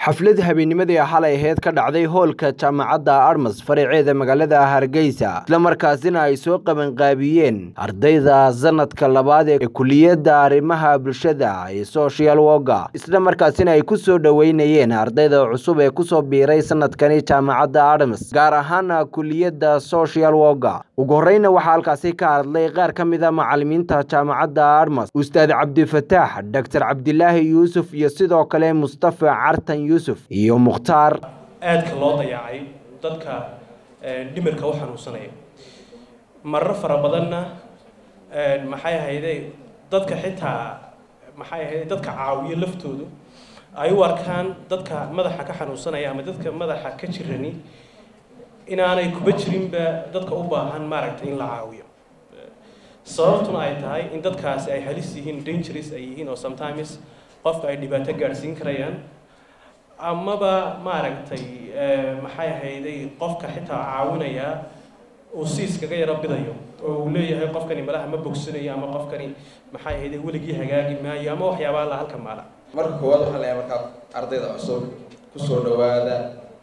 xaflad habeennimadii xalay aheyd ka dhacday hoolka jaamacadda armas faraceeda magaalada hargeysa islamarkaasina ay soo qabanqaabiyeen ardayda sanadka labaad ee kuliyadda arrimaha bulshada ee social woga islamarkaasina ay ku soo dhoweynayeen ardayda cusub ee kusoo biiray sanadkani jaamacadda armas gaar ahaana kuliyadda social woga ugu horeyna waxaa halkaasi ka hadlay qaar ka mid a macalimiinta jaamacadda armas ustaad cabdifataax doctor cabdilaahi yuusuf iyo sidoo kale mustafa cartan yuusuf iyo mukhtaar aadka loo dayacay dadka dhimirka u xanuunsanaya marar fara badanna maxay ahayday dadka xitaa maxay ahayday dadka caawiyo laftoodu ay u arkaan dadka madaxa ka xanuunsanaya ama dadka madaxa ka jirani inaanay kuba jirinba dadka u baahan maaragtay in la caawiyo sababtuna ay tahay in dadkaasi ay halis yihiin dangerous ay yihiin oo sometimes qofka ay dhibaato gaadhsiin karayaan amaba maaragtay maxay ahayday qofka xitaa caawinaya uu si iskaga yaro bidayo oo uu leeyahay qofkani malaha ma bogsanayo ama qofkani maxay ahayday weligii hagaagi maayo ama waxyaabaa la halka maala marka koowaad waxaan leeyahay markaa ardayda cusub kusoo dhawaada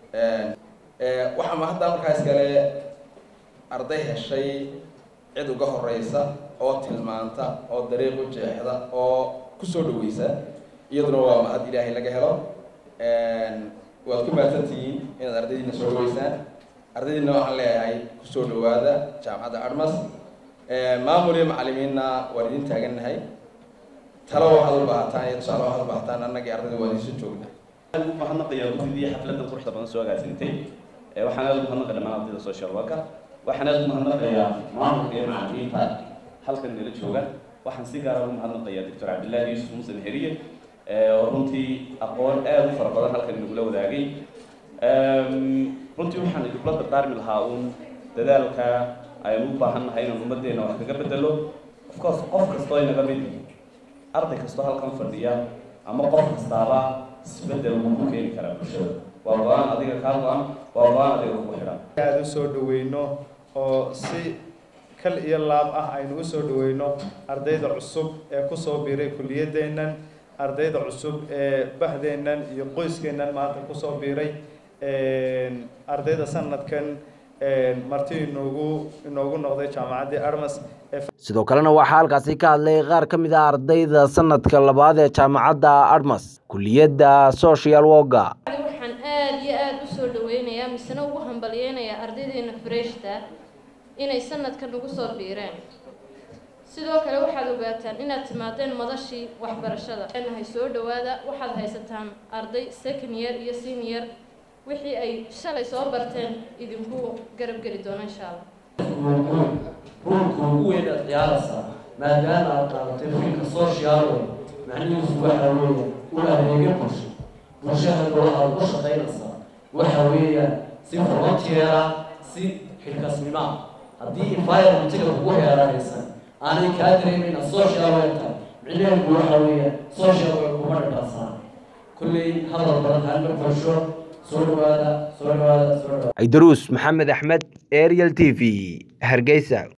waxaa ma hadda markaas kale arday heshay cid uga horeysa oo tilmaanta oo dariiq u jeexda oo kusoo dhaweysa iyaduna waa mahad ilaahay laga helo waad ku mahadsantihiin inaad ardaydiina soo dhaweysaan ardaydiina waxaan leeyahay kusoo dhawaada jaamacadda armas maamul iyo macalimiinna waan idin taagannahay talo waxaad u baahataan iyo tusaale waxaad u baahataan annagii ardayda waan idinsoo joognaa mahadnaqayaa gudidii xafladan quruxda badan soo agaasintay waxaan aad ugu mahadnaqay dhammaan ardayda social worker waxaan aad ugu mahadnaqayaa maamulka iyo macalimiinta halkan nala jooga waxaan si gaara ugu mahadnaqayaa doctor cabdillaahi yuusuf musan heriye oo runtii aqoon aada u fara badan halkan inagula wadaagay runtii waxaan idinla dardaarmi lahaa uun dadaalka aynu u baahan nahay inaan ummaddeena wax kaga bedelo of course qof kastoo inaga mid arday kastoo halkan fadhiya ama qof kastaaba isbedel uu ku keeni karaa bulshada waa go-aan adiga kaa go-an waa go-aan adiga kugu xidhan aada u soo dhaweyno oo si kal iyo laab ah aynu u soo dhaweyno ardayda cusub ee kusoo biiray kuliyadeennan ardayda cusub ee bahdeennan iyo qoyskeennan maanta kusoo biiray ardayda sanadkan marti inoogu inoogu noqday jaamacaddii armas sidoo kalena waxaa halkaasi ka hadlay qaar ka mid ah ardayda sanadka labaad ee jaamacadda armas kuliyadda social woga waxaan aada iyo aada u soo dhaweynayaa misena ugu hambalyeynayaa ardaydeena freshta inay sanadkan ugu soo biireen sidoo kale waxaad ogaataan inaad timaadeen madashii waxbarashada nahay soo dhawaada waxaad haysataan arday second year iyo senior wixii ay shalay soo barteen idinku garab geli doono insha allah ruulka ugu weyn aad ciyaaraysaa maadaama aad qaadatay fiilka social way macnihiisu waxa weeya u adeegyo bulsho bulshada golaha aad u shaqaynaysaa waxa weeyaan si volunteera si xilkasnima haddii environmentiga kugu heeranaysan aanay kaa dareemayna social way tahay micnaheedu waxa weeyaan social way kuma dhadhaasaan kulley hadal badan halma bulsho soo dhawaada soo dhawaada soo dhawaada cidaruus maxamed axmed ariel t v hargeysa